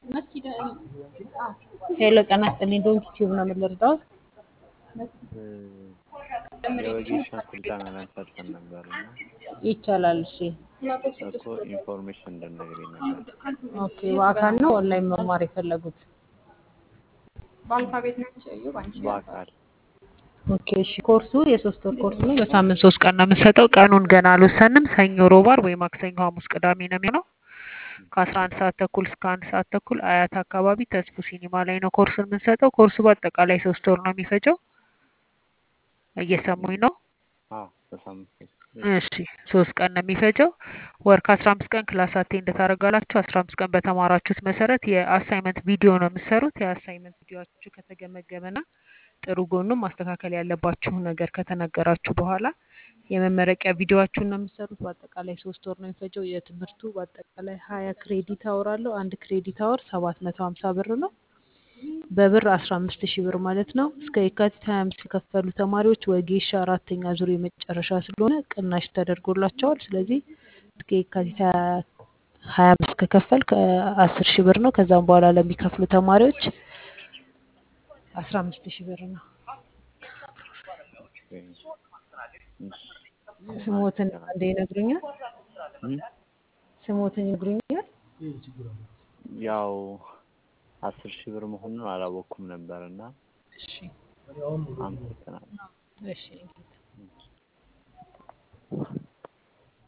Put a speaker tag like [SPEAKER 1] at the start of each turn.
[SPEAKER 1] ሄሎ ጤና ይስጥልኝ ዶንኪ ቲዩብ ነው የምንረዳው።
[SPEAKER 2] የወጌሻን ስልጠና ለመሰልጠን ነበር እና
[SPEAKER 1] ይቻላል። እሺ
[SPEAKER 2] እኮ ኢንፎርሜሽን እንድነግሪኝ ነበር።
[SPEAKER 1] ኦኬ። በአካል ነው ኦንላይን መማር የፈለጉት?
[SPEAKER 3] በአልፋቤት ነው የሚሰየው በአንቺ
[SPEAKER 2] በአካል
[SPEAKER 1] ኦኬ። እሺ ኮርሱ የሶስት ወር ኮርስ ነው። በሳምንት ሶስት ቀን ነው የምንሰጠው። ቀኑን ገና አልወሰንም። ሰኞ፣ ሮብ፣ ዓርብ ወይ ማክሰኞ፣ ሐሙስ፣ ቅዳሜ ነው የሚሆነው። ከአስራ አንድ ሰዓት ተኩል እስከ አንድ ሰዓት ተኩል አያት አካባቢ ተስፉ ሲኒማ ላይ ነው ኮርሱን የምንሰጠው። ኮርሱ በአጠቃላይ ሶስት ወር ነው የሚፈጀው። እየሰሙኝ ነው?
[SPEAKER 2] አዎ በሳምንት ሶስት
[SPEAKER 1] እሺ ሶስት ቀን ነው የሚፈጀው። ወር ከአስራ አምስት ቀን ክላስ አቴንድ ታደርጋላችሁ። አስራ አምስት ቀን በተማራችሁት መሰረት የአሳይመንት ቪዲዮ ነው የምትሰሩት። የአሳይመንት ቪዲዮችሁ ከተገመገመና ጥሩ ጎኑም ማስተካከል ያለባችሁ ነገር ከተነገራችሁ በኋላ የመመረቂያ ቪዲዮችሁን ነው የምትሰሩት። በአጠቃላይ ሶስት ወር ነው የሚፈጀው። የትምህርቱ በአጠቃላይ ሀያ ክሬዲት አወር አለው። አንድ ክሬዲት አወር ሰባት መቶ ሀምሳ ብር ነው። በብር አስራ አምስት ሺህ ብር ማለት ነው። እስከ የካቲት ሀያ አምስት የከፈሉ ተማሪዎች ወጌሻ አራተኛ ዙር የመጨረሻ ስለሆነ ቅናሽ ተደርጎላቸዋል። ስለዚህ እስከ የካቲት ሀያ አምስት ከከፈል ከአስር ሺህ ብር ነው። ከዛም በኋላ ለሚከፍሉ ተማሪዎች አስራ አምስት ሺህ ብር ነው። ስሞትን አንዴ ይነግሩኛል? ስሞትን ይነግሩኛል?
[SPEAKER 2] ያው አስር ሺህ ብር መሆኑን አላወቅኩም ነበር እና
[SPEAKER 1] እሺ
[SPEAKER 2] አመሰግናለሁ።
[SPEAKER 1] እሺ